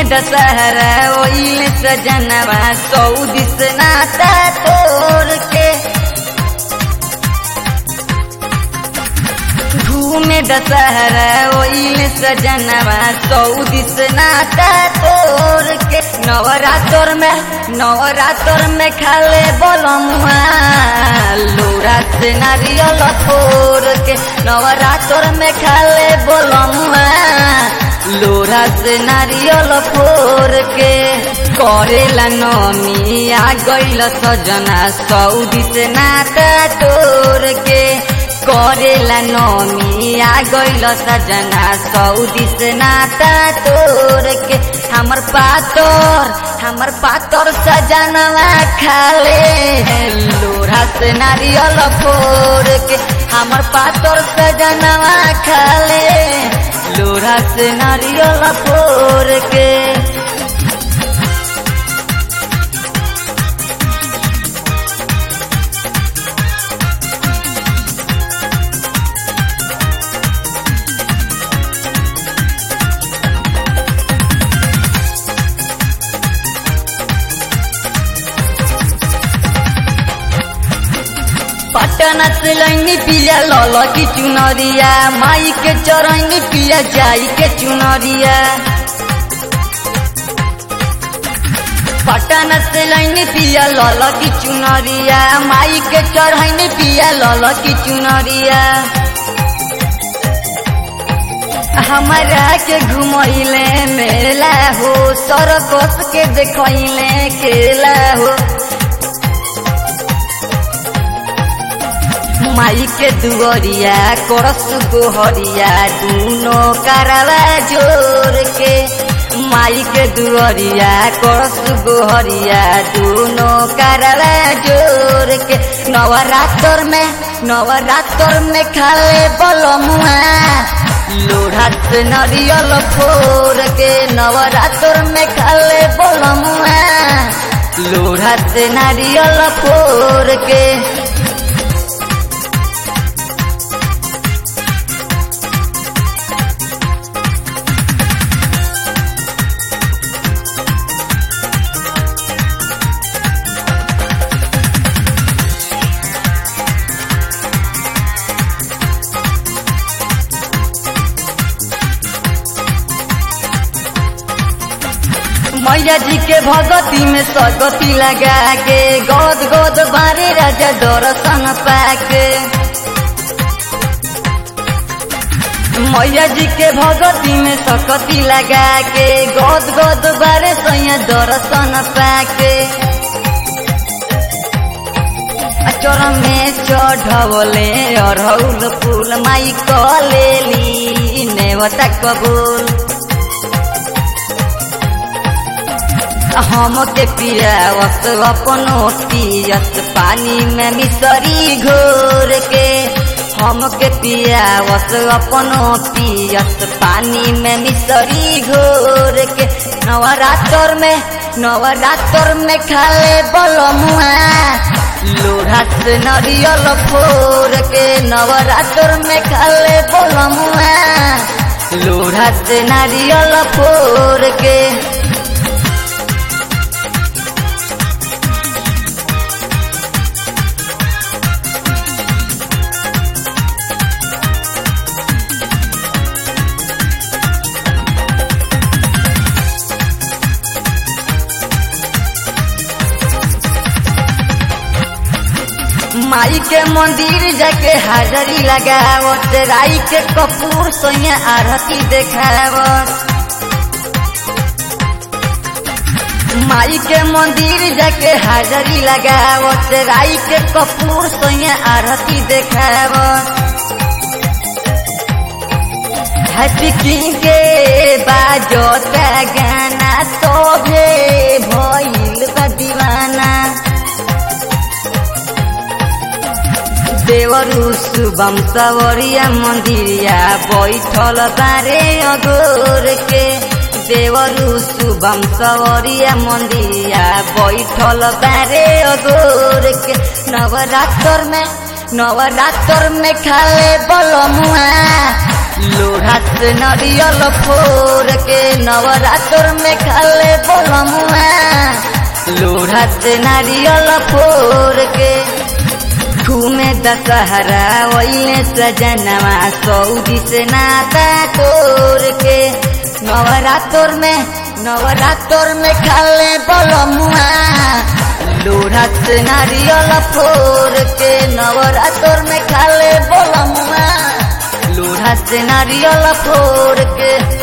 दशहरा ओइल सजनवा सऊदी से नाता तोड़ के घूमे दशहरा ओइल सजनवा सऊदी से नाता तोड़ के नवरात्र में नवरात्र में खाले बोलमुआ लोरा से नारियल फोड़ के नवरात्र में खाले बोलमुआ लोरा से नारियल फोड़ के करेला नमी आ गइल सजना सऊदी से नाता तोड़ के करेला नमी आ गइल सजना सऊदी से नाता तोड़ के हमर पातर हमर पातर सजनवा खाले लोढ़ा से नारियल फोड़ के हमर पातर सजनवा खाले लोढ़ा से नारियल फोड़ के पटना से लैनी पिया लल की चुनरिया माई के चरैनी पिया जाई के चुनरिया पटना से लैनी पिया लल की चुनरिया माई के चढ़ैनी पिया लल की चुनरिया हमारा के घुमैले मेला हो सरकस के देखैले केला हो माई के दुअरिया करस गोहरिया दूनो करवा जोर के माई के दुअरिया करस गोहरिया दूनो करवा जोर के नवरात्र में नवरात्र में खाले बलमुआ लोढ़ा से नरियल फोड़ के नवरात्र में खाले बलमुआ लोढ़ा से नारियल फोड़ के मैया जी के भगती में सगती लगा के गोद गोद बारे राजा दर्शन पाके मैया जी के भगती में सकती लगा के गोद गोद बारे सैया दर्शन पाके चोर में चढ़वले अरहुल फूल माई कलेली नेवता कबूल हम के पियावत अपनो पियत पानी में मिसरी घोर के हम के पियावत अपनो पियत पानी में मिसरी घोर के नवरात्र में नवरात्र में खाले बलमुआ लोढ़ा से नरियल फोड़ के नवरात्र में खाले बलमुआ लोढ़ा से नारियल फोड़ के माई के मंदिर जाके हाजरी लगावत राई के कपूर सोया आरती देखावत माई के मंदिर जाके हाजरी लगावत राई के कपूर सोया आरती देखावत हटकी के बाजोता गाना तोभे भइल बा दीवाना देवरु शुभम सवरिया मंदिरिया बैठल बारे अगोर के देवरु शुभम सवरिया मंदिरिया बैठल बारे अगोर के नवरात्र में नवरात्र में खाले बलमुआ लोढ़ा से नारियल फोर के नवरात्र में खाले बोलमुआ लोढ़ा से नारियल फोर के घूमे दशहरा वही सजनवा सऊदी से नाता तोड़ के नवरात्र में नवरात्र में खाले बोलमुआ लोढ़ा से नारियल फोर के नवरात्र में खाले बोलमुआ लोढ़ा से नारियल फोड़ के